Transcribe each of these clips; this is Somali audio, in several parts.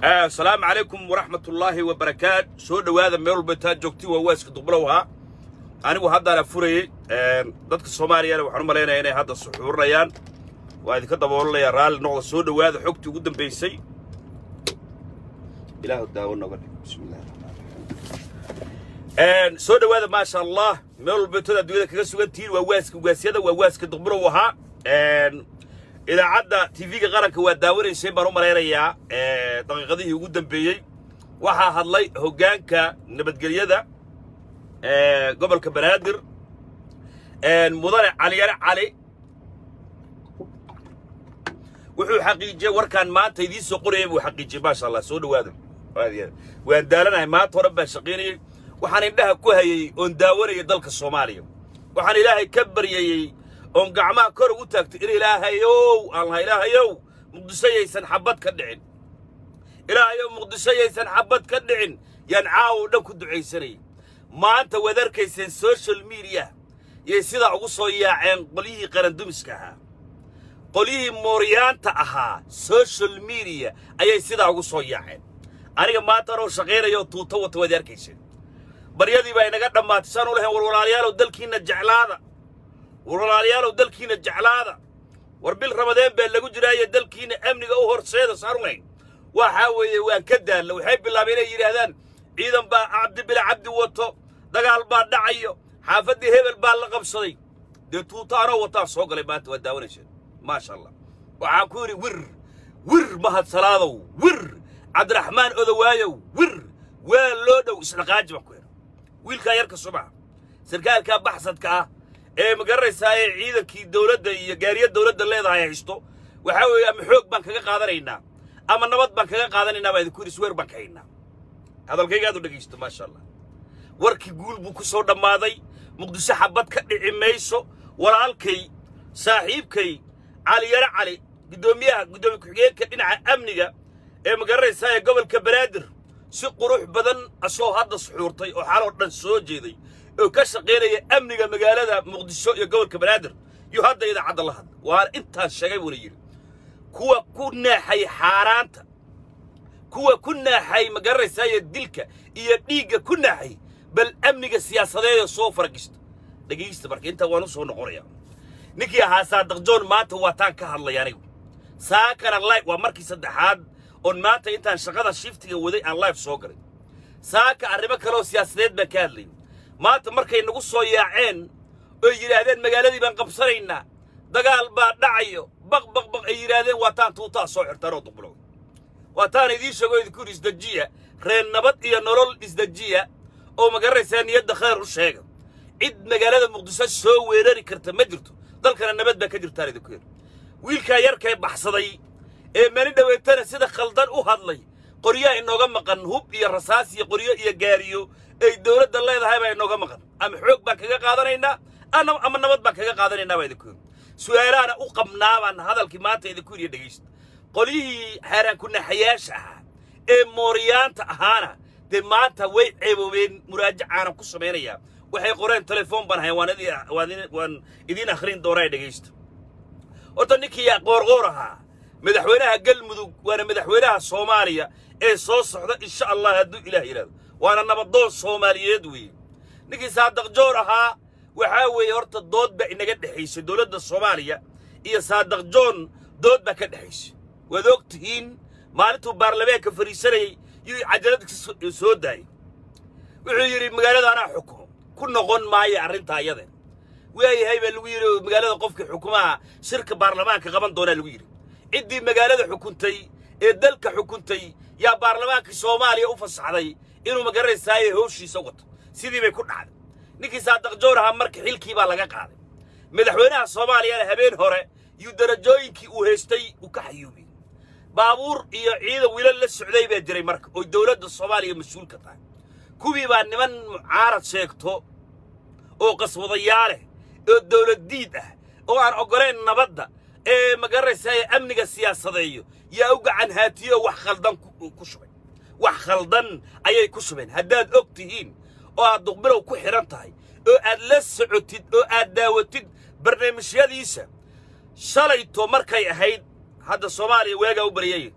asalaamu calaykum waraxmat ullaahi wabarakaat soo dhowaada meel walba taa joogti waa waaska duqbulow ahaa anigu haddaana furayey dadka soomaaliyana waxaan u malaynayaa inay hadda suxuurinayaan waa idinka daboolanayaa raalli noqda soo dhowaada xogtii ugu dambaysay ilaahu daawo noga dhig bismillahi raxmaan soo dhowaada maasha allah meel walba tada adduunyada kaga sugan tihiin waa waaska ugaasyada waa waaska duqbulow ahaa idaacadda tv-ga qaranka waa daawanaysay baan u malaynayaa daqiiqadihii ugu dambeeyey waxaa hadlay hoggaanka nabadgelyada gobolka banaadir mudane caliyare cali wuxuu xaqiijiyey warkaan maanta idiin soo qorayay buu xaqiijiyey maasha allah soo dhowaada waan daalanahay maanta o dhan baan shaqaynayey waxaan indhaha ku hayey oon daawanayay dalka soomaaliya waxaan ilaahay ka baryayey oon gacmaha kor ugu taagto in ilaahayow aan laha ilaahayow muqdisho yaysan xabbad ka dhicin ilaahayow muqdisho yaysan xabbad ka dhicin yaan caawo dhan ku ducaysanayay maanta waad arkayseen social mediya yay sidaa ugu soo yaaceen qolyihii qarandumiska ahaa qolyihii mooryaanta ahaa social mediya ayay sidaa ugu soo yaaceen aniga maanta anoo shaqaynayoo tuuto wata waad arkayseen baryadii baa inaga dhammaatay saan u lahayn war walaalayaalow dalkiinna jeclaada war walaalayaalow dalkiinna jeclaada war bil ramadeen baa lagu jiraayo dalkiinna amniga u horseeda saarulayn waxaa weeye waan ka daalla waxay bilaabeen inay yidhaahdaan ciidan baa cabdi bila cabdi wato dagaal baa dhacayo xaafaddii hebel baa la qabsaday dee tuuto anoo wataa soo galay maanta waa daawanayseen maasha allah waxaan ku yidhi wir wir mahadsalaadow wir cabdiraxmaan odowaayow wir waa loo dhow isdhaqaaji baan ku yidhi wiilkaa yarka subaxa sarkaalkaa baxsadka ah ee ma garanaysaa ee ciidankii dawladda iyo gaariya dawladda leedahay haysto waxaa weeye ama xoog baan kaga qaadanaynaa ama nabad baan kaga qaadanaynaa baa idinku yidhi sweer baan ka haynaa hadalkayga aad u dhegaysto maasha allah warkii guul buu ku soo dhammaaday muqdisho xabbad ka dhici mayso walaalkay saaxiibkay caliyare cali guddoomiyaha guddoomiye ku-xigeenka dhinaca amniga ee ma garanaysaa ee gobolka banaadir si qurux badan asoo hadda suxuurtay oo xaloo dhan soo jeeday oo ka shaqaynaya amniga magaalada muqdisho iyo gobolka banaadir iyo hadda idaacadda la hadla waana intaas sheegay buuna yidhi kuwa ku naaxay xaaraanta kuwa ku naaxay ma garanaysaayo dilka iyo dhiigga ku naaxay bal amniga siyaasadeeda soo faragista dhegaysta marka intaa waan u soo noqonayaa ninkii ahaa saadaq john maanta waa taan ka hadlay anigu saakana live waa markii saddexaad oon maanta intaan shaqada shiftiga waday aan live soo galay saaka arrimo kaleoo siyaasadeed baan ka hadlay maanta markay nagu soo yaaceen oy yidhaahdeen magaaladii baan qabsanaynaa dagaal baa dhacayo baq baq baq ay yidhaahdeen waa taan tuutaa soo xirtaan oo duqbulow waa taan idiin sheego idinku yidhi isdejiya reer nabad iyo nolol isdejiya oo ma garanaysaa niyadda khayr u sheega cid magaalada muqdiso soo weerari karta ma jirto dalkana nabad baa ka jirtaan idinku yidhi wiilkaa yarkay baxsaday ee mani dhoweetana sida khaldan u hadlay qoryaa inooga maqan hub iyo rasaas iyo qoryo iyo gaariyo ay dawladda leedahay baa inooga maqan ama xoog baan kaga qaadanaynaa ama nabad baan kaga qaadanaynaa baa idinku yidhi su'aalaana u qabnaa baan hadalkii maanta idinku yidhi dhegaysta qolyihii xaaraan kunaxayaasha ahaa ee mooriyaanta ahaana dee maanta way ceeboobeen muraajacaana ku samaynayaa waxay qoreen telefoon baan hayan waan idiin akhrin doonaa dhegaysta horta ninkii qoorqoor ahaa madaxweynaha galmudug waana madaxweynaha soomaaliya ee soo socda insha allah hadduu ilaah yidhahdo waana nabadoon soomaaliyeed weeye ninkii saadaq joor ahaa waxaa weeye horta dood baa inaga dhexaysay dowladda soomaaliya iyo saadaq joon dood baa ka dhexaysay waad og tihiin maalintuu baarlamaanka fadhiisanayey yuu cajalad soo daayey wuxuu yidhi magaalada anaa xukumo ku noqon maayo arrintaa iyade waayahay baa lagu yidhi magaalada qofkii xukumaha shirka baarlamaanka qaban doonaa lagu yidhi ciddii magaalada xukuntay ee dalka xukuntay yaa baarlamaankii soomaaliya u fasaxday inuu magaranaysaayee howshiisa wato sidii bay ku dhacday ninkii saadaq joor ahaa marka xilkii baa laga qaaday madaxweynaha soomaaliyana habeen hore yuu darajooyinkii uu haystay uu ka xayuubiyey baabuur iyo ciidan wiilal la socday baa jiray marka oo dowladda soomaaliya mas-uulka tahay kuwii baa niman mucaarad sheegto oo qaswadayaaleh oo dowlad diid ah oo aan oggolayn nabadda ee ma garanaysaa amniga siyaasadeeyo yaa u gacan haatiyo wax khaldan ku shubay wax khaldan ayay ku shubeen haddaad og tihiin oo aad duqbilow ku xidhan tahay oo aad la socotid oo aad daawatid barnaamijyadiisa shalayto markay ahayd hadda soomaaliya waagaa u baryay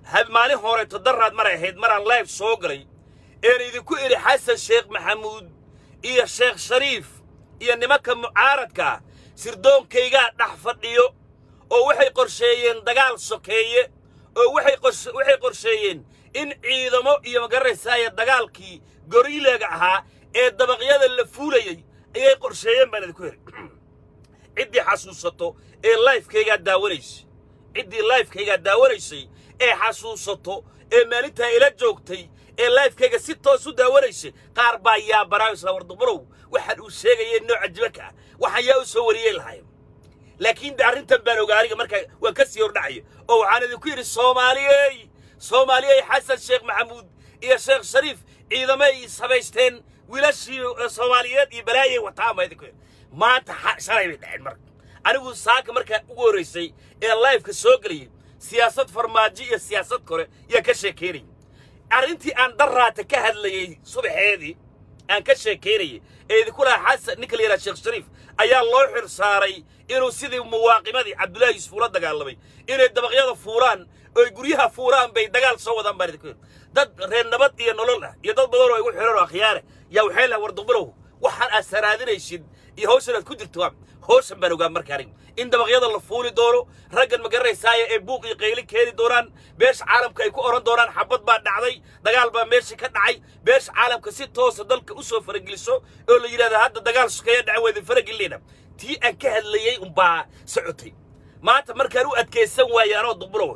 had maalin horeeto daraad maray ahayd maraan live soo galay een idinku idhi xasan sheekh maxamuud iyo sheekh shariif iyo nimanka mucaaradka ah sirdoonkaygaa dhex fadhiyo oo waxay qorsheeyeen dagaal sokeeye oo waxay qors- waxay qorsheeyeen in ciidamo iyo magaranaysaaya dagaalkii goriilaga ahaa ee dabaqyada la fuulayey ayay qorsheeyeen baan idinku idhi ciddii xasuusato ee lifekaygaa daawanaysay ciddii lifekaygaa daawanaysay ee xasuusato ee maalintaa ila joogtay ee lifekayga si toos u daawanaysay qaar baa yaabanaayo isla wardumarow waxaan uu sheegayay nooca jibanka ah waxaan yaa u soo wariyey lahayn laakiin de arrintan baan ogaa aniga markaa waan ka sii hordhacaya oo waxaan idinku yidhi soomaaliyey soomaaliyey xasan sheekh maxamuud iyo sheekh shariif ciidamay samaysteen wiilashii eh, soomaaliyeed iyo balaayay wataan baa idinku yidhi maanta xa- shalay bay dhaceen marka anigu saaka markaa ugu horraysay ee lifeka soo gelayay siyaasad farmaajo iyo siyaasad kore yaa ka sheekeynayay arrintii aan daraata ka hadlayey subaxeedii aan ka sheekaynayay ee idinku lahaa xasan ninka la yidhaha sheekh shariif ayaa loo xir saaray inuu sidii muwaaqimadii cabdullaahi yuusuf ula dagaalamay inay dabaqyada fuuraan oy guryaha fuuraan bay dagaal soo wadaan baan idinku yidhi dad reer nabad iyo nolol ah iyo dad badan oo igu xiran oo akhyaare yaa waxay lahaa warduqbilow waxaan aad saraadinaysid iyo hawshan aad ku jirto waa hawshan baan ogaa marka aniga in dabaqyada la fuuli doono raggan ma garanaysaaya ee buuq iyo qayli keeni doonaan beesha caalamka ay ku oran doonaan xabad baa dhacday dagaal baa meesha ka dhacay beesha caalamka si toosa dalka u soo farageliso oo la yidhahda hadda dagaal sukeeya dhaca waa idin faragelinayna tii aan ka hadlayey unbaa socotay maanta markaan u adkaysan waaye anoo duqbulow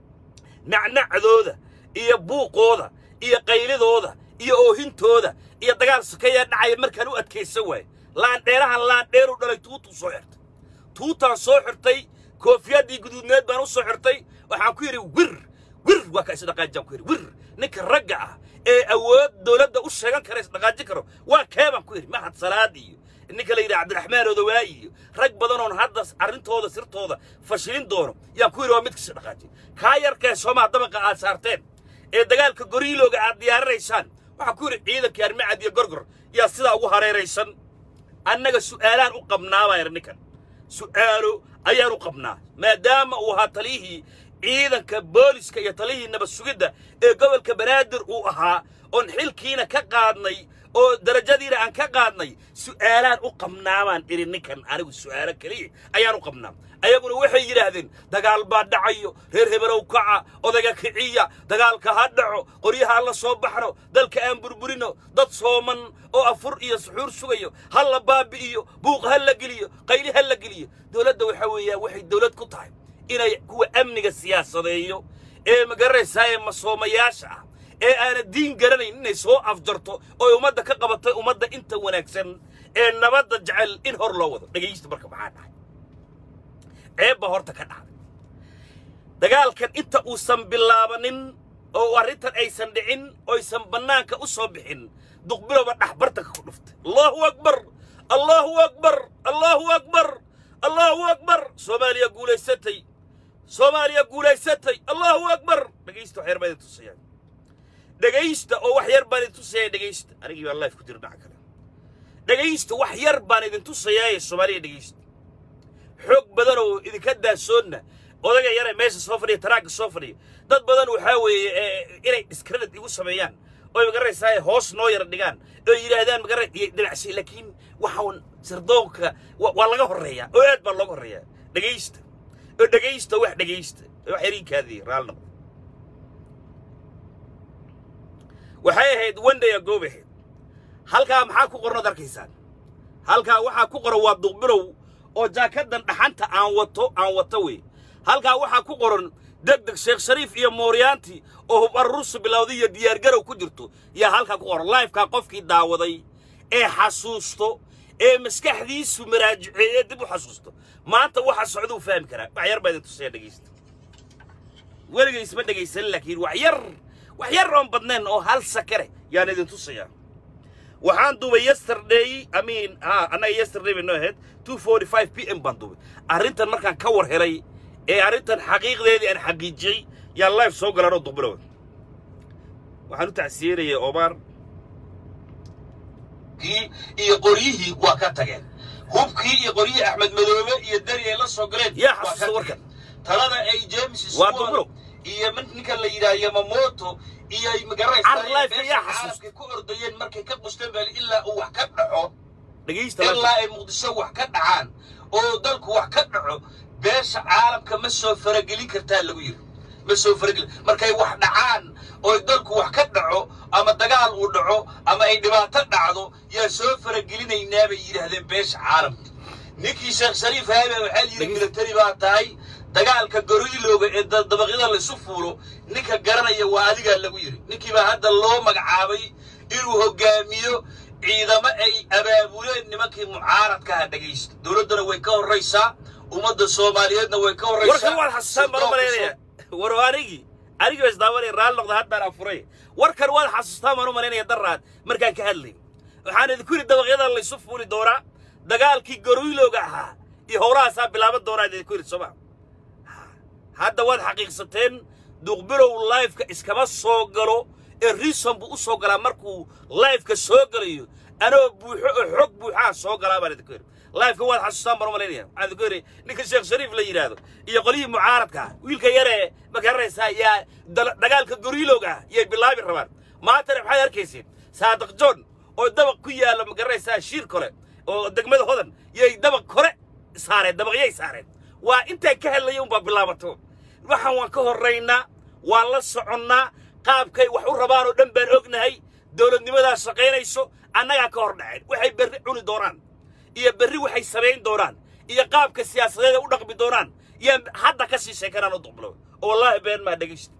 nacnacdooda iyo buuqooda iyo qaylidooda iyo oohintooda iyo dagaal sokeeyaa dhacaya markaan u adkaysan waayo laandheerahan laandheeru dhalay tuutuu soo xirtay tuutaan soo xirtay koofiyaddii guduudneed baan u soo xirtay waxaan ku yidhi wir wir waa ka isdhaqaajaan ku yidhi wir ninka ragga ah ee awood dowladda u sheegan kara isdhaqaajin karo waa kee baan ku yidhi mahad salaad iyo ninka la yidhaha cabdiraxmaan odawaa iyo rag badanoon hadda arrintooda sirtooda fashilin doono yaan ku yidhi waa midkasi dhaqaajin kaa yarkee soomaa dabaqa aad saarteen ee dagaalka goriilooga aad diyaarinaysaan waxaan ku yidhi ciidankii armacad iyo gorgor yaa sidaa ugu hareeraysan annaga su'aalaan u qabnaa baa yidhi ninkan su'aalo ayaan u qabnaa maadaama uu ahaa taliyihii ciidanka booliska iyo taliyihii nabad sugidda ee gobolka banaadir uu ahaa oon xilkiina ka qaadnay oo darajadiina aan ka qaadnay su'aalaan u qabnaa baan idhi ninkan anigu su'aalo keliya ayaan u qabnaa ayaguna waxay yidhaahdeen dagaal baa dhacayo reer hebelow kaca odaga kiciya dagaalka ha dhaco qoryaha la soo baxno dalka aan burburino dad sooman oo afur iyo suxuur sugayo ha la baabi'iyo buuq ha la geliyo qayli ha la geliyo dowladda waxaa weeyaan waxay dowlad ku tahay inay kuwa amniga siyaasadeeyo ee magaranaysaa ee masoomayaasha ah ee aana diin garanayn inay soo afjarto oo ummadda ka qabatay ummadda inta wanaagsan ee nabadda jecel in hor loo wado dhegaysta marka maxaa dhacay ceeb baa horta ka dhacday dagaalkan inta uusan bilaabanin oo arrintan aysan dhicin oysan bannaanka u soo bixin duqbilowba dhaxbartanka ku dhuftay allahu akbar allahu akbar allahu akbar allahu akbar soomaaliya guulaysatay soomaaliya guulaysatay allahu akbar dhegaysta wax yar baan idin tusaya dhegaysta oo wax yar baan idin tusaya dhegaysta anigii baa life ku jira dhaca kale dhegaysta wax yar baan idin tusayaaye soomaaliya dhegaysta xoog badan oo idinka daasoonna odaga yare meesha soo fadhiya taraagga soo fadhiya dad badan waxaa weeye ee, inay discredit igu sameeyaan oo magaranaysaa hoos noo yara dhigaan oo yidhaahdaan magara iyo dhinacsi laakiin waxaan sirdoonka wa- waa laga horreeyaa oo aad baa looga horreeyaa dhegaysta oo dhegaysta wax dhegaysta wax yarinkaadii raal noqdo waxay ahayd one day ago bay ahayd halkaa maxaa ku qornad arkaysaan halkaa waxaa ku qoran waa duqbilow oo jaakadan dhaxanta aan wato aan wato wey halkaa waxaa ku qoran deg deg sheekh shariif iyo mooryaanti oo hub arurusu bilowday iyo diyaargarow ku jirto yaa halkaa ku qoran lifekaa qofkii daawaday ee xasuusto ee maskaxdiisu maraajiceeye dib u xasuusto maanta waxa socduu fahmi karaa wax yar baa idin tusaya dhegaysta weligays ma dhegaysan laakiin wax yar wax yar oon badnayn oo hal sakare yaan idin tusayaa waxaan duubay yesterday i mean ha annaga yesterday bay noo ahayd 2:45 p m baan duubay arrintan markaan ka war helay ee arrintan xaqiiqdeedii aan xaqiijiyey yaan live soo galanoo dubilow waxaan u tacsiyenayay omar iyo qoryihii waa ka tageen hubkii iyo qoryihii axmed madoobe iyo deri ay la soo galeen yaa waa ka xasuusta warkan tageen. talada ay james Waa Swan dubulo. iyo min- ninka la yidhaha yamamoto iyo ay Carlife ayaa xasuusta. caalamkay ku ordayeen markay ka qusteen baa ilaa uu wax ka dhaco dhegaysta ilaa ay muqdisho wax ka dhacaan oo dalku wax ka dhaco beesha caalamka ma soo faragelin kartaa lagu yidhi ma soo faragelin markay wax dhacaan oo dalku wax ka dhaco ama dagaal uu dhaco ama ay dhibaato dhacdo yaa soo faragelinaynaa bay yidhaahdeen beesha caalamka ninkii sheekh shariif haabe waxaa yidhi Dhegeysta. militari baa tahay dagaalka goriilooga ee da- dabaqyada laysu fuulo ninka garanaya waa adigaa lagu yidhi ninkii baa hadda loo magacaabay inuu hogaamiyo ciidamo ay abaabuleen nimankii mucaaradka aha dhegaysta dowladdana way ka horraysaa ummadda soomaaliyeedna way ka horraysaa warkan waad xasuustaan baan u malaynaya war anigii anigii baa isdaawanaya raalli noqda haddaan afuray warkan waad xasuustaan baan u malaynaya daraad markaan ka hadlay waxaan idinku yidhi dabaqyadan laysu fuuli doonaa dagaalkii goriilooga ahaa iyo howlahaasaa bilaaban doonaa idinku yidhi sooma hadda waad xaqiiqsateen duqbilow lifeka iskama soo galo ee rison buu u soo galaa markuu lifeka soo galayo anoo buuxo oo xog buuxaa soo galaa baan idinku yidhi lifeka waad xasuustaan baan u malaynaya waxaan idinku yidhi ninka sheekh shariif la yidhaahdo iyo qolyihii mucaaradka ah wiilka yaree ma garanaysaa yaa dal- dagaalka goriilowga ah yay bilaabi rabaan maantana maxaad arkayseen saadiq john oo dabaq ku yaalla ma garanaysaa shiir kore oo degmada hodan yay dabaq kore saareen dabaqyay saareen waa intaan ka hadlaya unbaa bilaabato waxaan waan ka horraynaa waan la soconnaa qaabkay wax u rabaan oo dhan baan ognahay dowladnimadaa shaqaynayso annagaa ka hor dhaceen waxay berri cuni doonaan iyo berri waxay samayn doonaan iyo qaabka siyaasadeed ay u dhaqmi doonaan yaan hadda ka sii sheekanaan u duqblo oo wallaahi been maa dhegaysta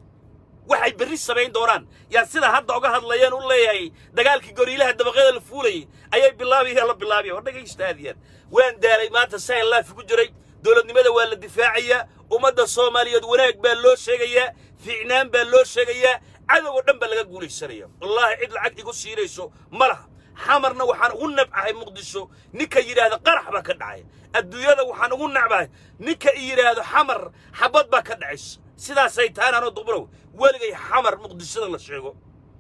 waxay berri samayn doonaan yaa sida hadda oga hadlayeen u leeyahay dagaalkii goriilaha dabaqyada la fuulayay ayay bilaabayaan la bilaabaya war dhegaysta aad iyo aad waan daalay maanta sahan laafi ku jiray dowladnimada waa la difaacayaa ummadda soomaaliyeed wanaag baa loo sheegayaa fiicnaan baa loo sheegayaa cadow oo dhan baa laga guulaysanaya wallaahi cid lacag igu siinayso ma laha xamarna waxaan ugu nabcahay muqdisho ninka yidhaahda qarax baa ka dhacay adduunyada waxaan ugu nacbahay ninka i yidhaahdo xamar xabad baa ka dhacaysa sidaasay tahaan anoo duqbalow weligay xamar muqdishada la sheego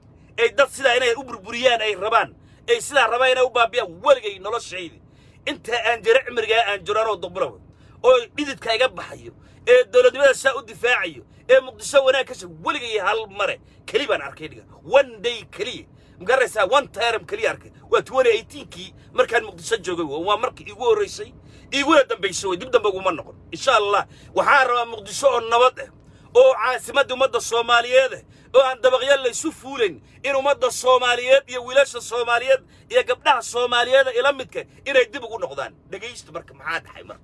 ay dad sidaa inay u burburiyaan ay rabaan ay sidaa rabaan inay u baabiyaan weligay noloshaydi intaa aan jiro cimrigaa aan jiro anoo duqbalow oo dhididka iga baxayo ee dowladnimada saa u difaacayo ee muqdisho wanaag ka sheeg weligay hal mare keli baan arkay dhiga one day keliya magaraysaa one term keliya arkay waa twenty eighteenkii markaan muqdisho joogay wey. waa markii iigu horraysay iiguna dambaysay wey dib dambe uguma noqon insha allah waxaan rabaa muqdisho oo nabad ah oo caasimadda ummadda soomaaliyeed ah oo aan dabaqyo laysu fuulayn in ummadda soomaaliyeed iyo wiilasha soomaaliyeed iyo gabdhaha soomaaliyeeda ila midka inay dib ugu noqdaan dhegaysta marka maxaa dhaxay marka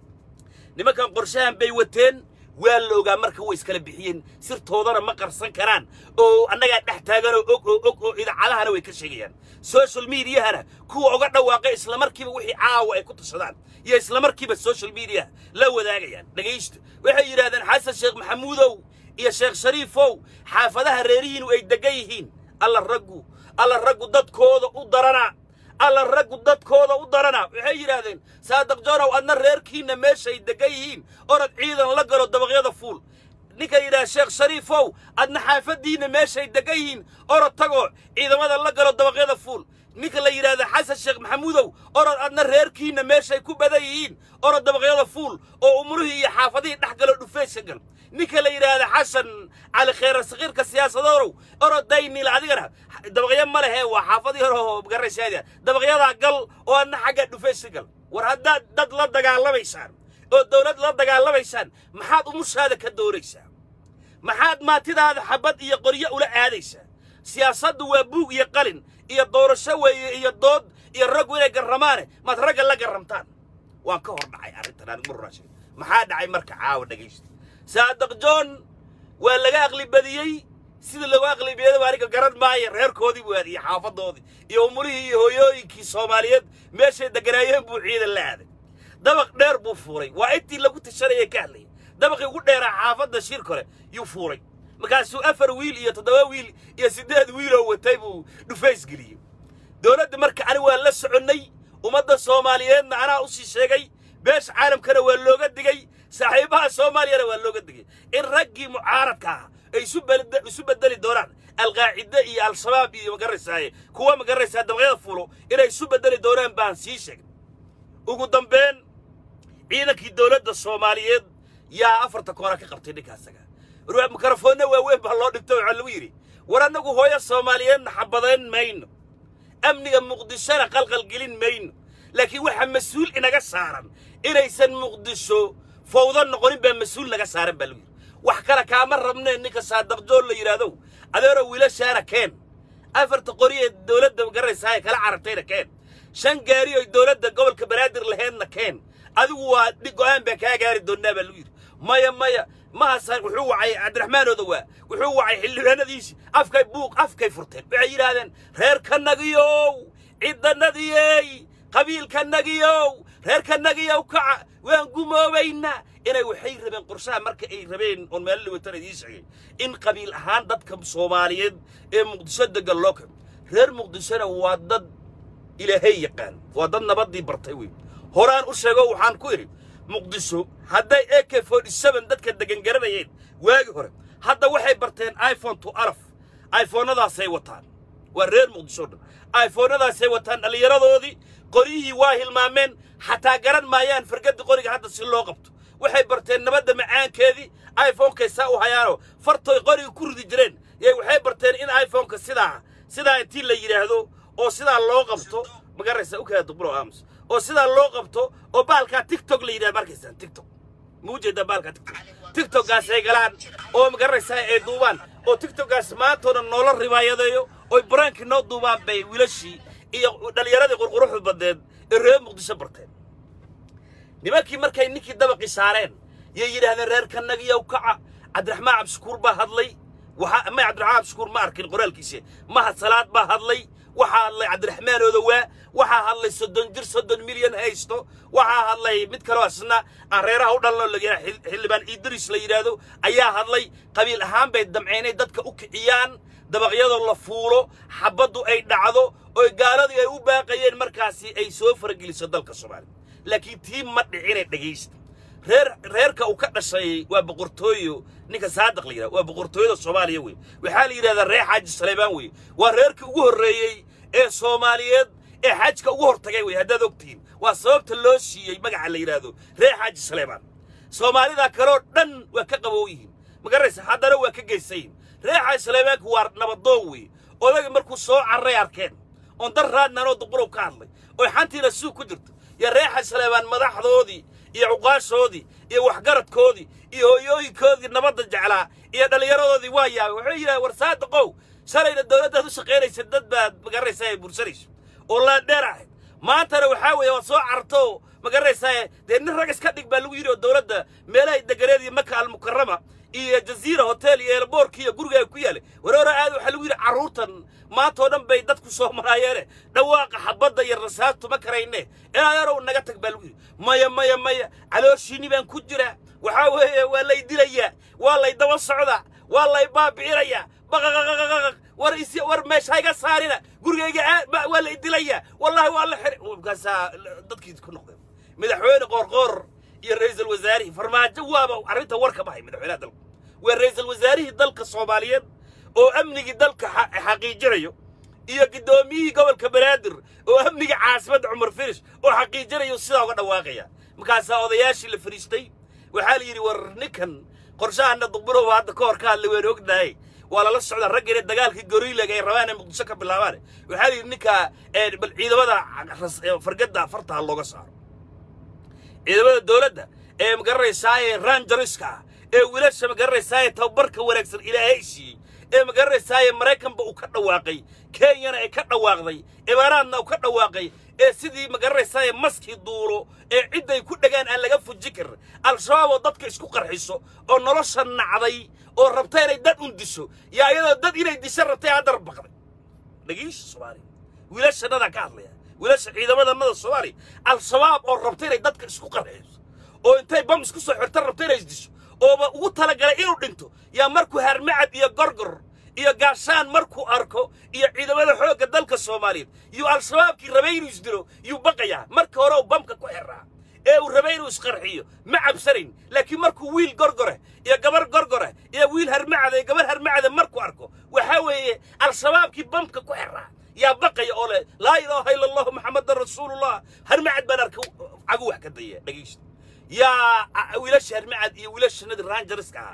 nimankan qorshahan bay wateen waa la ogaa marka way iskala bixiyeen sirtoodana ma qarsan karaan oo annagaa dhex taaganoo og oo og oo idaacadahana way ka sheegayaan social mediahana kuwa uga dhawaaqay islamarkiiba wixii caawa ay ku tashadaan iyo islamarkiiba social mediaha la wadaagayaan dhegaysta waxay yidhahdeen xasan sheekh maxamuudow iyo sheekh shariifow xaafadaha reerihiinu ay degan yihiin alla raggu alla raggu dadkooda u darana alla raggu dadkooda u darana waxay yidhaahdeen saadiq joonow adna reerkiinna meeshay degan yihiin orad ciidan la galo dabaqyada fuul ninka yidhaha sheekh shariifow adna xaafaddiinna meeshay degan yihiin orod tagoo ciidamada la galo dabaqyada fuul ninka la yidhaahda xasan sheekh maxamuudow orod adna reerkiinna meeshay ku badan yihiin orod dabaqyada fuul oo umurihii iyo xaafadihii dhex galo dhufaysa gal ninka la yidhaahda xasan cali khayra sakiirka siyaasadoonow orod daynil adigana dabaqyo ma lehe waa xaafadii hore oo garaysaada dabaqyadaa gal oo adna xagga dhufaysa gal war haddaad dad la dagaalamaysaan oo dowlad la dagaalamaysaan maxaad umushaada ka doonaysaa maxaad maatidaada xabad iyo qoryo ula aadaysaa siyaasaddu waa buug iyo qalin iyo doorasho weeye iyo dood iyo raggu inay garramaane maad ragga la garramtaan waan ka hor dhacay arrintan anigu maruraashay maxaa dhacay marka caawa dhegaysta saadiq john waa laga aqli badiyey sida lagu aqli badiyada aniga garan maayo reerkoodii buu aaday iyo xaafadoodii iyo umulihii iyo hooyooyinkii soomaaliyeed meeshay deganaayeen buu ciidan la aaday dabaq dheer buu fuulay waa intii lagu tashanayay ka hadlayay dabaqii ugu dheeraa xaafadda shir kore yuu fuulay markaasuu afar wiil iyo toddoba wiil iyo siddeed wiiloo watay buu dhufays geliyey dowladda marka ani waa la soconnay ummadda soomaaliyeedna anaa u sii sheegay beesha caalamkana waa looga digay saaxiibaha soomaaliyana waa looga digay in raggii mucaaradka ah ay isu bel- isu bedeli doonaan alqaacide iyo al-shabaab iyo magaraysaay kuwa magaraysaa dabaqyada fuulo inay isu bedeli doonaan baan sii sheegay ugu dambeyn ciidankii dowladda soomaaliyeed yaa afarta koona ka qabtay ninkaasaga war mikrofoonna waaweyn baa loo dhigto waxaa lagu yidhi war annagu hooyo soomaaliyeedna xabadayn mayno amniga muqdishona qalqalgelin mayno laakiin waxaa mas-uul inaga saaran inaysan muqdisho fawdo noqonin baa mas-uul naga saaran baa lagu yidhi wax kale kaama rabnee ninka saadaqjool la yidhaahdow adeeroo wiilashaana keen afarta qori ee dowladda garaysaa ee kala carartayna keen shan gaari oo dowladda gobolka banaadir laheedna keen adigu waa dhig go'aan baa kaa gaari doonnaa baa lagu yidhi maya maya mahasa wuxuu wacay cabdiraxmaan odowaa wuxuu wacay xildhibaanadiisii afkay buuq afkay furteen waxay yidhaahdeen reerkanagiyow cidanadiyey qabiilkanagiyow reerkanagiyow kaca waan gumoobaynaa inay waxay rabeen qorshaha marka ay rabeen oon meelo liwatan idiin sheegay in qabiil ahaan dadka soomaaliyeed ee muqdisho degan loo kaco reer muqdishona waa dad ilaahay yaqaan waa dad nabaddii bartay wey horaan u sheego waxaan ku idhi muqdisho hadday a k forty seven dadka degan garanayeen waagi hore hadda waxay barteen iphone to alaf iphonadaasay wataan waa reer muqdisho dhan iphonadaasay wataan dhallinyaradoodii qoryihii waa hilmaameen xataa garan maayaan fargadda qoriga hadda si loo qabto waxay barteen nabadda macaankeedii iphonekay saa u hayaanoo fartoy qoriga ku ridi jireen yay waxay barteen in iphoneka sidaa sidaa intii la yidhaahdo oo sidaa loo qabto magaraysa u kala duqburo aamus oo sidaa loo qabto oo baalkaa tiktok la yidhahdo markaysaan tiktok ma ujeedaa baalkaa tiktok tiktokgaas ay galaan oo magaraysaa ay duubaan oo tiktokgaas maantooda noola ribaayadeeyo oy baraankii noo duubaan bay wiilashii iyo dhallinyaradii qurquruxda badneed ee reer muqdisho barteen nimankii markay ninkii dabaqii saareen yay yidhaahdeen reerkanagiyow kaca cabdiraxmaan cabdishakuur baa hadlay waxaa may cabdiraxmaan cabdishakuur ma arkin qoraalkiisa mahad salaad baa hadlay waxaa hadlay cabdiraxmaan odowaa waxaa hadlay soddon jir soddon milyan haysto waxaa hadlay mid kaloo asna aan reeraha u dhalno layaa xildhibaan idris la yidhaahdo ayaa hadlay qabiil ahaan bay damceynay dadka u kiciyaan dabaqyadoo la fuulo xabaddu ay dhacdo oo gaaladii ay u baaqayeen markaasi ay soo farageliso dalka soomaaliya laakiin tii ma dhicinay dhegaysta reer reerka uu ka dhashay waa boqortooyo ninka saadaq la yidhahdo waa boqortooyada soomaaliya wey waxaa la yidhahdaa reer xaaji saleebaan wey waa reerkii ugu horreeyey ee soomaaliyeed ee xajka ugu hortagay wey haddaad ogtihiin waa sababta loo siiyey magaca la yidhaahdo reer xaaji saleebaan soomaalida kaloo dhan waa ka qabow yihiin magaraysa haddana waa ka geysayin reer xaaji saleebaanku waa nabadoon wey odaga markuu soo carray arkeen oon dar raadnanoo duqburow ka hadlay oo xantiina suug ku jirto iyo reer xaaji saleebaan madaxdoodii iyo cuqaashoodii iyo waxgaradkoodii iyo hooyooyinkoodii nabadda jeclaa iyo dhallinyaradoodii waa yaabay wuxuu yidhaha war saadaqow shalayna dowladdaad u shaqaynaysa dad baad magaraysaa ay bursanayso oo laandheer ahayd maantana waxaa weeye waad soo carto magaraysaa dee nin rag iska dhig baa lagu yidhi oo dowladda meelahay deganeed iyo maka almukarama iyo jaziira hotel iyo eelboorki iyo guriga ay ku yaalay wareero aad waxaa lagu yidhi carruurtan maantoo dhan bay dadku soo maraayeene dhawaaqa xabadda iyo rasaabtu ma karayne ilaayarow naga tag baa lagu yidhi maya maya maya calooshiinni baan ku jiraa waxaa weeye waa lay dilayaa waa lay daba socdaa waa lay baabi'inayaa baqaqaqaqaqaq war is war meesha iga saarina gurigayga aa waa lay dilayaa wallahi waa la xiri markaasaa dadkii ku noqdeen madaxweyne qoorqoor iyo ra'iisul wasaarihii farmaajo waaba arrinta war ka bahay madaxweynaha dalka waa ra'iisul wasaarihii dalka soomaaliyeed oo amnigii dalka xaqiijinayo iyo guddoomiyihii gobolka banaadir oo amniga caasimadda cumar firish oo xaqiijinayo sidaa uga dhawaaqaya markaasaa odayaashii la fadhiistay waxaa la yidhi war ninkan qorshahana duqburow hadda ka hor ka hadlay waan ognahay waa lala socdaa raggeena dagaalkii goriilaga ay rabaan ee muqdisho ka bilaabaan waxaa la yidhi ninka bal ciidamada fargadda fartaha looga saaro ciidamada dowladda ee magaranaysaayee ranjariska ah ee wiilasha magaranaysaayee tababarka wanaagsan ilaahay siiyey ee magaranaysaayee maraykanba uu ka dhawaaqay kenyana ay ka dhawaaqday imaaraadna uu ka dhawaaqay ee sidii magaranaysaayee maskii duulo ee cidday ku dhagaan aan laga fuji karin al-shabaab oo dadka isku qarxiso oo nolosha nacday oo rabta inay dad un disho yaa iyadoo dad inay disho rabtay haddar baqday dhagiisha soomaaliya wiilashannada ka hadlaya wiilasha ciidamadannada soomaaliya al-shabaab oo rabta inay dadka isku qarxiso oo intay bam isku soo xirta rabta inay isdisho ooba ugu talagalay inuu dhinto yaa markuu harmacad iyo gorgor iyo gaashaan markuu arko iyo ciidamada xoogga dalka soomaaliyeed yuu al-shabaabkii rabay inuu isdilo yuu baqayaa marka hore uu bamka ku xiraa ee uu rabay inuu isqarxiyo ma cabsanayn laakiin markuu wiil gorgore iyo gabar gorgore iyo wiil harmacada iyo gabar harmacada markuu arko waxaa weeye al-shabaabkii bamka ku xiraa yaa baqaya oo leh laa ilaaha ila allahu maxamadan rasuulullah harmacad baan arka cagu wax ka daya dhegaysta yaa wiilasha harmacad iyo wiilashanadii ranjariska ahaa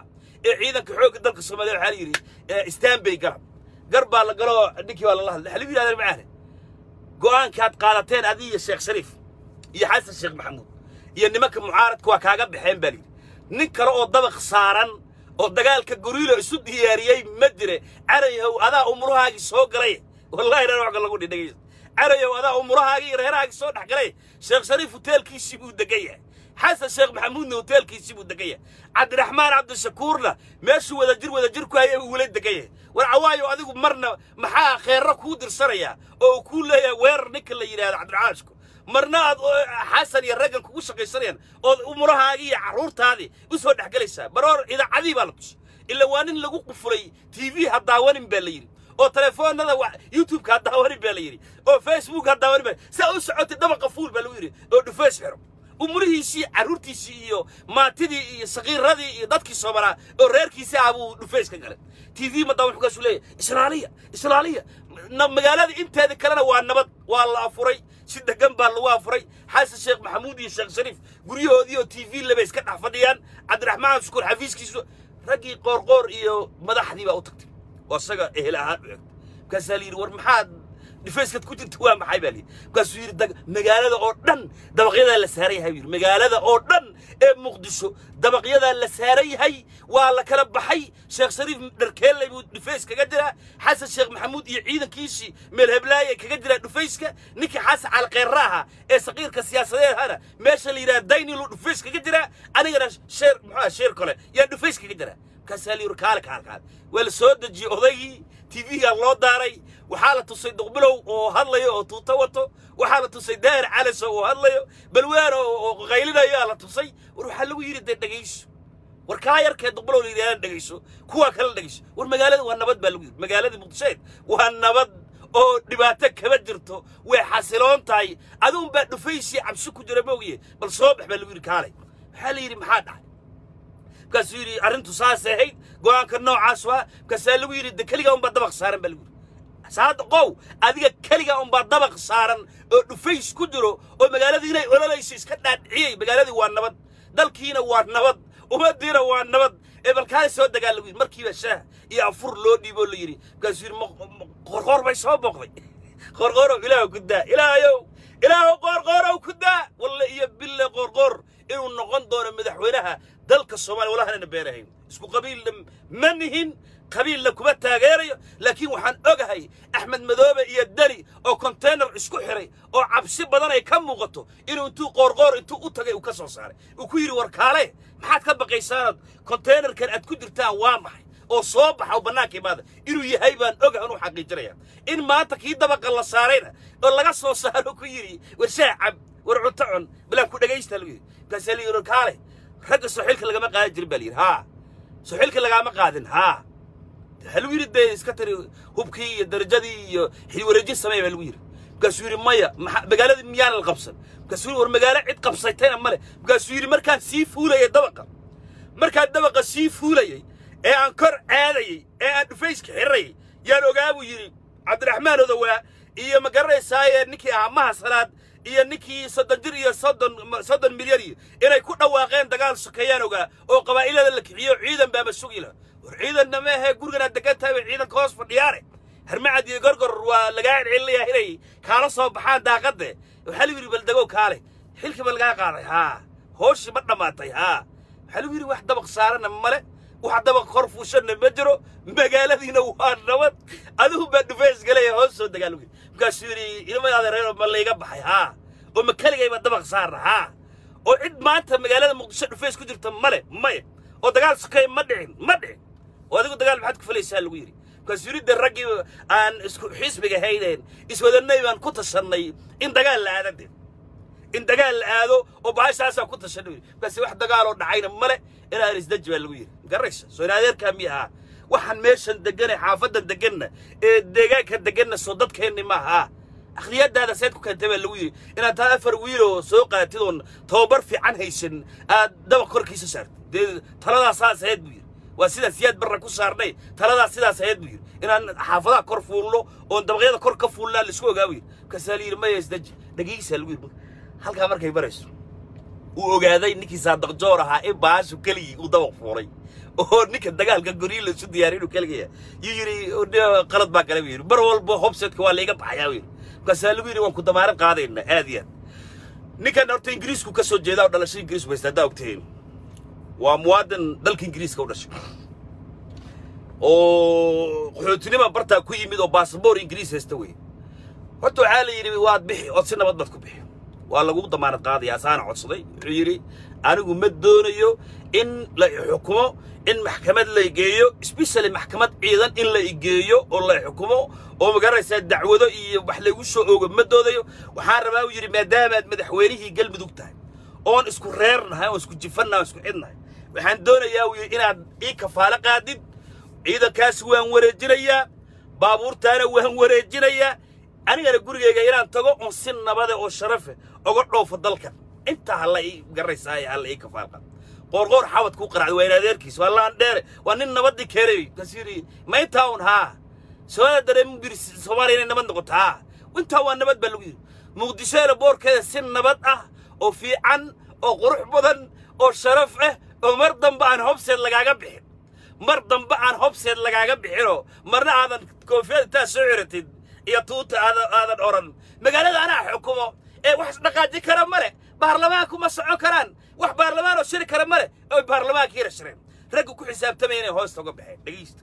ee ciidanka xoogga dalka soomaaliya waxaa la yidhi istanbay garab gar baa la galo ninkii baa lala hadlay waxaa lagu yidhahdaa macaane go'aankaad qaadateen adiga iyo sheekh shariif iyo xasan sheekh maxamuud iyo nimanka mucaaradka waa kaaga baxeen baa layidhi nin kale oo dabaq saaran oo dagaalka goriilo isu diyaariyey ma jire carayahow adaa umurahaagii soo galay wallahi reer waxka lagu dhidhagay carayow adaa umurahaagii iyo reerahaagii soo dhex galay sheekh shariif hoteelkiisii buu degan yahay xasan sheekh maxamuudna hoteelkiisii buu degan yahay cabdiraxmaan cabdishakuurna meeshuu wadajir wadajir ku hayay uu wala degan yahay war cawaayo adigu marna maxaa kheerra kuu dirsanaya oo uu kuu leeyahay weerar ninka la yidhahdo cabdiraxaanshku marna aad xasan iyo raggan kugu shaqaysanayaan ood umurahaagii iyo carruurtaadii u soo dhex gelaysaa baroor idaacadii baa la tusay ila waa nin lagu qufulay t v ha daawanin baa la yidhi oo telefoonada youtubeka ha daawanin baa la yidhi oo facebook ha daawanin baa saa u socotay dabaqa fuul baa lagu yidhi oo dhufeys xiro umurihiisii carruurtiisii iyo maantidii iyo sakiiradii iyo dadkii soomalaa oo reerkiisii ah buu dhufeys ka galay t v madaa wuxuu kaasu leeyahay islaaliya islaaliya magaalada inteeda kalena waa nabad waa la afuray si degan baa lagu afuray xasan sheekh maxamuud iyo sheekh shariif guryahoodii oo t v laba iska dhex fadhiyaan cabdiraxmaan shukuur xafiiskiisu raggii qoorqoor iyo madaxdii baa u tagtay oo isaga ehel ahaan u egtay markaasaa la yidhi war maxaad dhifayskad ku jirta waa maxay baa layidhi markaasuu yidhi magaalada oo dhan dabaqyadaa la saaran yahay buu yidhi magaalada oo dhan ee muqdisho dabaqyadaa la saaran yahay waa la kala baxay sheekh shariif dharkeelley buu dhufays kaga jiraa xasan sheekh maxamuud iyo ciidankiisii meel heblaaya kaga jiraa dhufayska ninkii xasan calqeerra ahaa ee saqiirka siyaasadeed ahana meesha la yidhaha dayniluu dhufays kaga jiraa anigana sheer muxuu sheer kole yaa dhufays kaga jiraa markaasaa la yidhi kaale kaale kaale waa la soo dejiyey odaygii tv-gaa loo daaray waxaa la tusay duqbilow oo hadlayo oo tuuto wato waxaa la tusay daahir calaso oo hadlayo balwaano oo qaylinayo aa la tusay war waxaa lagu yidhi dee dhegayso war kaa yarkee duqbilow la yidhahda dhegayso kuwaa kale dhegayso war magaalada waa nabad baa lagu yidhi magaalada muqdisheed waa nabad oo dhibaato kama jirto way xasiloon tahay aduun baa dhufaysii cabsi ku jira moogiye bal soo bax baa lagu yidhi kaalay waxaa la yidhi maxaa dhacay markaasuu yidhi arrintu saasay ahayd go'aanka noocaas waa markaasaa lagu yidhi de keligaa unbaa dabaq saaran baa lagu yidhi saada qow adiga keligaa unbaa dabaq saaran oo dhufays ku jiro oo magaaladii inay ololayso iska dhaadhiciyey magaaladii waa nabad dalkiina waa nabad ummaddiina waa nabad ee balkaali soo degaa lagu yidhi markiiba shaah iyo afur loo dhiiboo la yidhi markaasuu yidhi qorqoor bay soo booqday qorqoorow ilaahu ku daa ilaahayow ilaahu qorqoorow ku daa walle iyo bille qorqoor inuu noqon doono madaxweynaha dalka soomaaliya walahanana beenahayn isku qabiilna ma nihin qabiilna kuma taageerayo laakiin waxaan ogahay axmed madoobe iyo deni oo konteynar isku xiray oo cabsi badan ay ka muuqato inuu intuu qoorqoor intuu u tagay uu ka soo saaray uu ku yidhi war kaale maxaad ka baqaysaanad konteynarkan aad ku jirtaan waa maxay oo soo baxa oo bannaanka imaada inuu yahay baan ogahay inuu xaqiijinaya in maanta kii dabaqa la saarayna oo laga soo saaro ku yidhi war shaah cab war cunto cun balaan ku dhegaysta lagu yidhi markaasaa la yidhi kaale ragga soxilka lagama qaadan jirin baa la yidhi haa soxilka lagaama qaadin haa waxaa lagu yidhi dee iska tiri hubkii iyo darajadii iyo xilwareeji sameeya baa lagu yidhi markaasuu yidhi maya magaaladii miyaana la qabsan markaasuu yidhi war magaalo cid qabsatayna male markaasuu yidhi markaan sii fuulayay dabaqa markaan dabaqa sii fuulayay ee aan kor caadayey ee aan dhufayska xirayay yaan ogaa buu yidhi cabdiraxmaan odowaa iyo ma garanaysaaye ninkii ahaa maha salaad iyo ninkii soddon jir iyo soddon soddon milyan iyo inay ku dhawaaqeen dagaal sokeeyaan ogaa oo qabaa'ilada la kiciyo ciidan baama sugi laha war ciidanna ma ahee guriganaad degan tahay bay ciidanka hoos fadhiyaane harmacad iyo gorgor waa lagaa celcelinayaa inay kaala soo baxaan daaqadde waxaa lagu yidhi baldegow kaale xilkii ba lagaa qaaday haa hooshii ma dhammaatay haa waxaa lagu yidhi wax dabaq saarana male wax dabaq kor fuushanna ma jiro magaaladiina waa nabad adigu baa dhufays galaya hoos soo degaa lagu yidhi markaasuu yidhi ilmadaada reer ma layga baxay haa oo ma keligayba dabaq saarna haa oo cid maanta magaalada muqdisho dhufays ku jirta male maya oo dagaal sokay ma dhicin ma dhicin oo adigu dagaal maxaad ku falaysaa lagu yidhi markaasuu yidhi dee raggii aan isku xisbiga haydeen iswadannay baan ku tashannay in dagaal la aada de in dagaal la aado oo bahashaasaa ku tashanay yidhi markaasi wax dagaaloo dhacayna male inaan isdaji baa lagu yidhi garaysa soo in adeerkaa mi ahaa waxaan meeshan deganay xaafaddan deganna ee deegaanka deganna soo dadkeenni ma ahaa akhriyadaada seed ku keentay baa lagu yidhi inaad taa afar wiiloo soo qaatid oon tababar fiican haysan aad dabaq korkiisa saartid dee taladaas saas ahayd buu yidhi waa sidaas siyaad barra ku saarnay taladaas sidaas ahayd buu yidhi inaan xaafadaha kor fuulno oon dabaqyada kor ka fuulnaa laisku ogaa buu yidhi markaasaa la yidhi maya isdaji dhegeysaa lagu yidhi halkaa markay barayso uu ogaaday ninkii saadaqjoor ahaa in baashu keligii uu dabaq fuulay oo ninka dagaalka guryo la isu diyaariy inuu kaligaya yuu yidhi qalad baa gala buu yidhi mar walba hobsetka waa layga baxayaa buu yidhi markaasaa lagu yidhi waan ku damaaran qaadayna aad iyo aad ninkan horta ingiriisku ka soo jeedaa oo dhalasho ingiriisku haysta haddaa ogtihiin waa muwaadin dalka ingiriiska u dhashay oo qaxootinima bartaa ku yimid oo baasabor ingiriis haysta wey horta waxaa la yidhi waad bixi ood si nabad baad ku bixi waa lagu damaanad qaadaya asaana codsaday wuxuu yidhi anigu ma doonayo in la xukumo in maxkamad la geeyo especially maxkamad ciidan in la igeeyo oo la xukumo oo magaranaysaa dacwado iyo wax laygu soo oogo ma doodayo waxaan rabaa uu yidhi maadaamaad madaxweynihii galmudug tahay oon isku reernahay oon isku jifannahay oon isku xidnahay waxaan doonayaa uu yidhi inaad ii kafaalo qaadid ciidankaas waan wareejinayaa baabuurtaana waan wareejinayaa anigana gurigayga inaan tago oon si nabade oo sharafe oga dhoofo dalkan intaa halla ii garaysaa halla ii kafaal qaad qoorqoor xawad kuu qaracday waa in adeerkiis waa laan dheere waa nin nabaddii keenay kasiiri ma intaa un haa soomaaliya dareemin bir soomaaliya inay nabad noqoto haa intaa waa nabad baa lagu yidhi muqdishoena boorkeeda si nabad ah oo fiican oo qurux badan oo sharaf ah oo mar dambe aan hobseed lagaaga bixin mar dambe aan hobseed lagaaga bixinoo marna aadan koofiyad intaa soo ciratid iyo tuuta aadan aadan odhan magaalada anaa xukumo ee wax isdhaqaaji kara ma leh baarlamaanku ma socon karaan wax baarlamaan oo shiri kara ma leh oy baarlamaankiina shireen ragga ku xisaabtamaya inay hoosta uga baxeen dhegaysta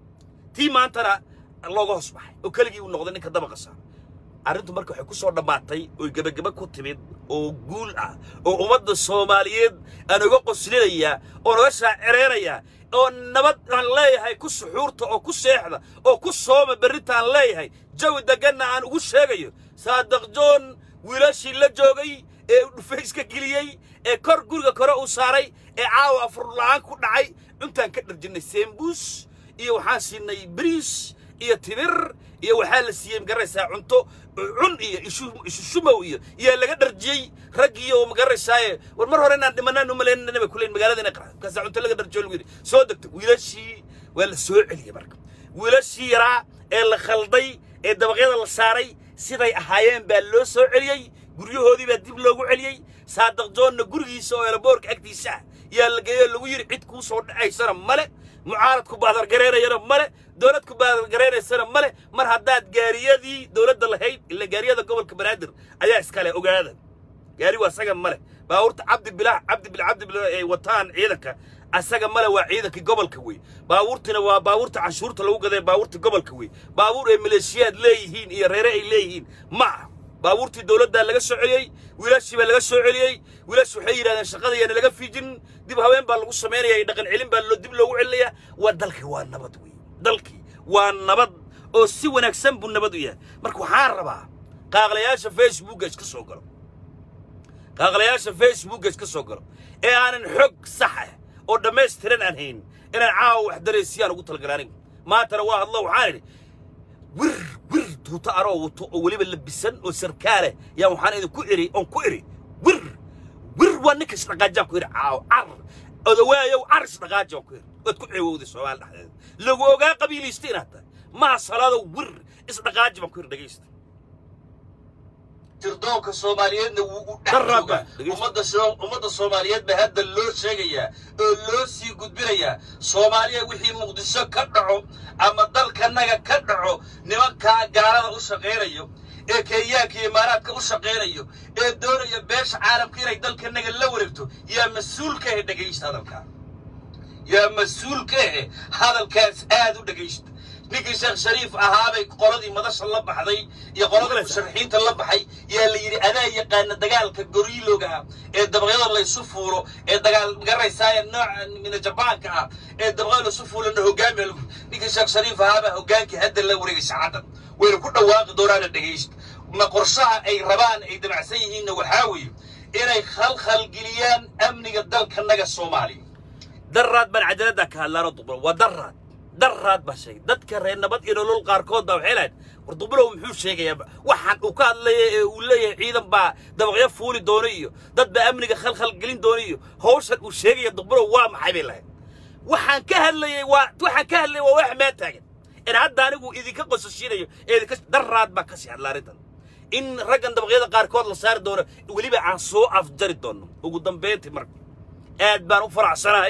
tii maantana looga hoos baxay oo keligii uu noqday ninka dabaqa saar arrintu marka waxay ku soo dhammaatay oy gebageba ku timid oo guul ah oo ummadda soomaaliyeed aan uga qoslinayaa oo naga shaacireynayaa oo nabad aan leeyahay ku suxuurta oo ku seexda oo ku sooma berrinta aan leeyahay jawi degganna aan ugu sheegayo saadaq joon wiilashii la joogay ee dhufayska geliyey ee kor guriga kore uu saaray ee caawa afurla'aan ku dhacay cuntaan ka dharjinnay seembuus iyo waxaan siinay bariis iyo timir iyo waxaa la siiyey magaraysaa cunto cun iyo ishushumow iyo iyaa laga dharjiyey raggii oo magaraysaaye war mar hore inaan dhimanaan u malaynana bay kuleyn magaalada inay qaraa markaasaa cunto laga dharjiyo lagu yidhi soo degto wiilashii waa la soo celiyey marka wiilashii yaraa ee la khalday ee dabaqyada la saaray siday ahaayeen baa loo soo celiyey guryahoodii baa dib loogu celiyey saadaq joonna gurigiisa oo eelaboorka agtiisa ah yaa la geeyo lagu yidhi cid kuu soo dhacaysana male mucaaradku baadargaraynayana male dowladku baadargaraynaysana male mar haddaad gaariyadii dowladda lahayd ila gaariyada gobolka banaadir ayaa iskale ogaada gaarigu asaga male baabuurta cabdi bilah cabdi bil cabdi bil ay wataan ciidanka asaga male waa ciidankii gobolka wey baabuurtina waa baabuurta canshuurta lagu gaday baabuurta gobolka wey baabuur ay maleeshiyaad leeyihiin iyo reere ay leeyihiin ma ah baabuurtii dowladdaa laga soo celiyey wiilashii baa laga soo celiyey wiilash waxay yidhahdeen shaqada yaana laga fiijin dib haween baa lagu samaynaya dhaqan celin baa loo dib loogu celinayaa waa dalkii waa nabad wey dalkii waa nabad oo si wanaagsan buu nabad u yahay marka waxaan rabaa qaaqlayaasha facebooka iska soo galo qaaqlayaasha facebooka iska soo galo ee aanan xog sax ah oo dhammaystiran aan hayn inaan caawa wax daraysiyaan ugu talagala anigu maantana waa hadlo waxaan idhi wir wir tuuta anoo wato oo weliba labisan oo sarkaaleh yaa waxaan idinku iri oon ku iri wir wir waa ninka isdhaqaajaan ku iri caaw car odawaayow car isdhaqaaji aan ku iri waad ku ceewowday soomaali dhexdeeda lagu ogaa qabiilaysta inaad tahay maa salaadow wir isdhaqaaji baan ku iri dhegaysta tirdoonka soomaaliyeedna wuu u dhex Darraba, joogaa dhegeysta. ummadda soo- ummadda soomaaliyeed baa hadda loo sheegayaa oo loo sii gudbinayaa soomaaliya wixii muqdisho ka dhaco ama dalkanaga ka dhaco nimankaa gaalada u shaqaynayo ee kenyaanka iyo imaaraadka u shaqaynayo ee doonaya beesha caalamka inay dalkanaga la wareegto yaa mas-uul ka ahe dhegaysta hadalkaa yaa mas-uul ka ahe hadalkaas aad u dhegaysta ninkii sheekh shariif ahaabay qoladii madasha la baxday iyo qoladii musharaxiinta la baxay yaa la yidhi adaa yaqaana dagaalka goriilooga ah ee dabaqyada laysu fuulo ee dagaal garaysaaya nooca mina jabaanka ah ee dabaqyada laysu fuulana hogaamiya lagu ninkii sheekh shariif ahaabaa hogaankii hadda la wareegay saacaddan wayna ku dhawaaqi doonaana dhegaysta ma qorshaha ay rabaan ay damacsan yihiinna waxaa weeye inay khalkhalgeliyaan amniga dalkanaga soomaaliya daraad baan cadaaladda ka hadlaano dubulo waa daraad daraad baa sheegay dadka reer nabad iyo nolol qaarkood baa waxay lahayd war dubulow muxuu sheegayaa waxaan uu ka hadlaya ee uu leeyahay ciidan baa dabaqyo fuuli doono iyo dad baa amniga khalkhal gelin doono iyo hawshan uu sheegaya dubulow waa maxay bay lahayd waxaan ka hadlayay waa waxaan ka hadlayay waa wax maa taagan in hadda anigu idinka qosashiinayo ee idinka daraad baa ka sii hadla arrintan in raggan dabaqyada qaarkood la saari doono weliba aan soo afjari doono ugu dambayntii marka aad baan u faraxsanahay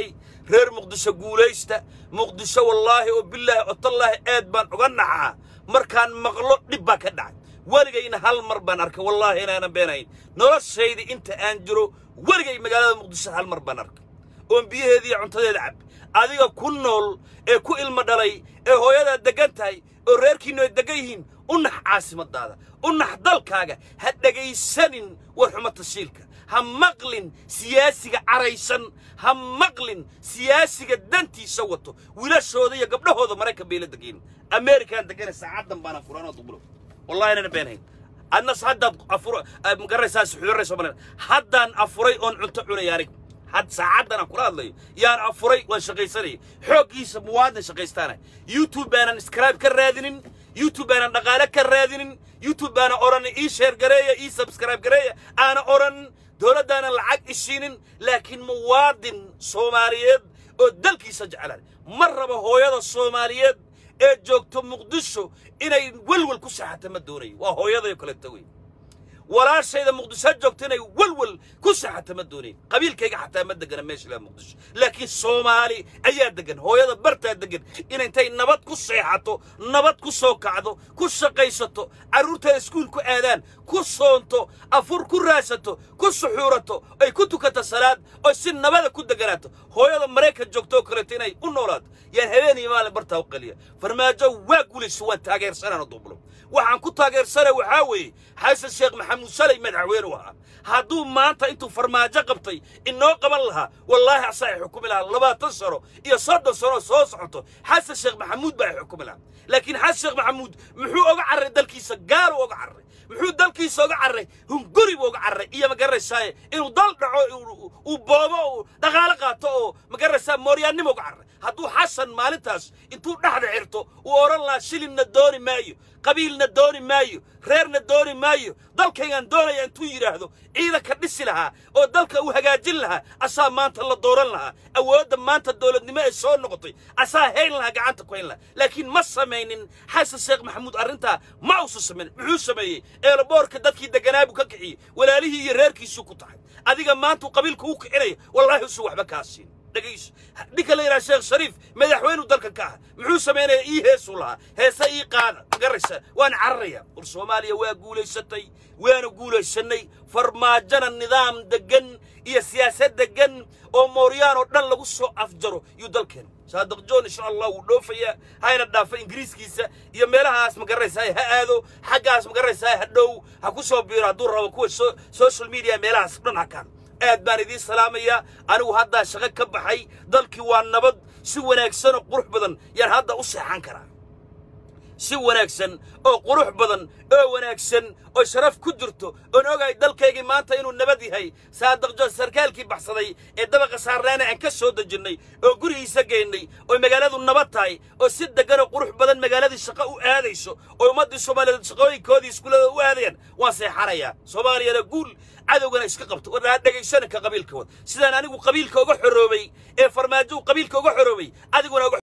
reer muqdisho guulaysta muqdisho wallaahi oo bilaahi oo tallaahi aad baan uga naxaa markaan maqlo dhib baa ka dhacay weligayna hal mar baan arkay wallaahi inaanan beenayn noloshayda inta aan jiro weligay magaalada muqdisho hal mar baan arkay oon biyaheeda iyo cuntadeeda cab adiga ku nool ee ku ilmo dhalay ee hooyadaa deggan tahay oo reerkiinnu ay deggan yihiin u nax caasimadaada u nax dalkaaga ha dhegaysanin warxuma tashiilka ha maqlin siyaasiga caraysan ha maqlin siyaasiga dantiisa wato wiilashooda iyo gabdhahooda maraykan bay la degayn amerikaan degana saacaddan baana furaanoo dubulo wallahi inana beenhayn adnas haddaad afur magaraysaa suxuuray somaliland haddaan afuray oon cunto cunaya aniga had saacaddan aan kula hadlayo yaan afuray waan shaqaysanaya xooggiisa muwaadin shaqaystaana youtube baanan scribe ka raadinin youtube baanan dhaqaale ka raadinin youtube baana odhan ii sheer gareeya ii subscribe gareeya aana odhan dowladdaanan lacag ishiinin laakiin muwaadin soomaaliyeed oo dalkiisa jeclaan ma rabo hooyada soomaaliyeed ee joogto muqdisho inay welwel ku saxata ma doonayo waa hooyadayo kaleeto wey walaashayda muqdisho joogto inay welwel ku saxata ma doonayo qabiilkayga xataa ma degana meesha ilaa muqdisho laakiin soomaali ayaa degan hooyada bartaa degan in intay nabad ku seexato nabad ku soo kacdo ku shaqaysato carruurteeda iskuul ku aadaan ku soonto afur ku raasato ku suxuurato ay ku tukato salaad oy si nabada ku deganaato hooyada maraykan joogto oo kaleeto inay u noolaato yaan habeen iyo maalin bartaa u qaliya farmaajo waa guulayso waan taageersanana dubulo waxaan ku taageersana waxaa weeye xasan sheekh maxamuud shalay madaxweyne u ahaa hadduu maanta intuu farmaajo qabtay inoo qaban lahaa wallaahi asaa ay xukumi lahaa labaatan sano iyo soddon sano soo socoto xasan sheekh maxamuud baa ay xukumi lahaa laakiin xasan sheekh maxamuud muxuu oga carray dalkiisa gaaru oga carray muxuu dalkiisa oga carray hunguri buu oga carray iyo magaranaysaaye inuu dal dhaco uu boobo uu dhaqaalo qaato oo magaraysaa mooryaannimo uga carray hadduu xasan maalintaas intuu dhexda xirto uu odhan lahaa shilinna dooni maayo qabiilna dooni maayo reerna dooni maayo dalkaygaan doonaya intuu yidhaahdo ciidanka dhisi lahaa oo dalka uu hagaajin lahaa asaa maanta la dooran lahaa awoodda maanta dowladnimo ay soo noqotay asaa hayn lahaa gacanta ku hayn lahaa laakiin ma samaynin xasan sheekh maxamuud arrintaa ma uusan samayn muxuu sameeyey eelaboorka dadkii deganaa buu ka kiciyey walaalihii iyo reerkiisuu ku tahay adiga maantuu qabiilka u kicinaya wallaahi usan waxba kaa siin dhegayso ninka la yidhaha sheekh shariif madaxweynuu dalkan ka aha muxuu samaynaya ii heesuu lahaa heese ii qaada magaraysa waan cararaya war soomaaliya waa guulaysatay waana guulaysannay farmaajona nidaam deggan iyo siyaasad deggan oo mooryaan oo dhan lagu soo afjaro yuu dalkeen saadiq john insha allah wuu dhoofayaa hayna dhaafa ingiriiskiisa iyo meelahaas magaraysaa ha aado xaggaas magaraysaa ha dhow ha ku soo biiro hadduu rabo kuwa social media meelahaas dhan hakaan aad baan idiin salaamayaa anigu haddaa shaqo ka baxay dalkii waa nabad si wanaagsan oo qurux badan yaan hadda u seexan karaa si wanaagsan oo qurux badan oo wanaagsan oo sharaf ku jirto oon ogahay dalkaygii maanta inuu nabad yahay saadiqjo sarkaalkii baxsaday ee dabaqa saarnaana aan ka soo dejinnay oo gurigiisa geynnay oo magaaladu nabad tahay oo si deggan oo qurux badan magaaladii shaqo u aadayso oo ummaddii soomaaliyeed shaqooyinkoodii iskuullada u aadayaan waan seexanayaa soomaaliyana guul cadowgana iska qabto war ha dhegaysanaka qabiilkooda sidaan anigu qabiilka uga xoroobay ee farmaajo uu qabiilka uga xoroobay adiguna uga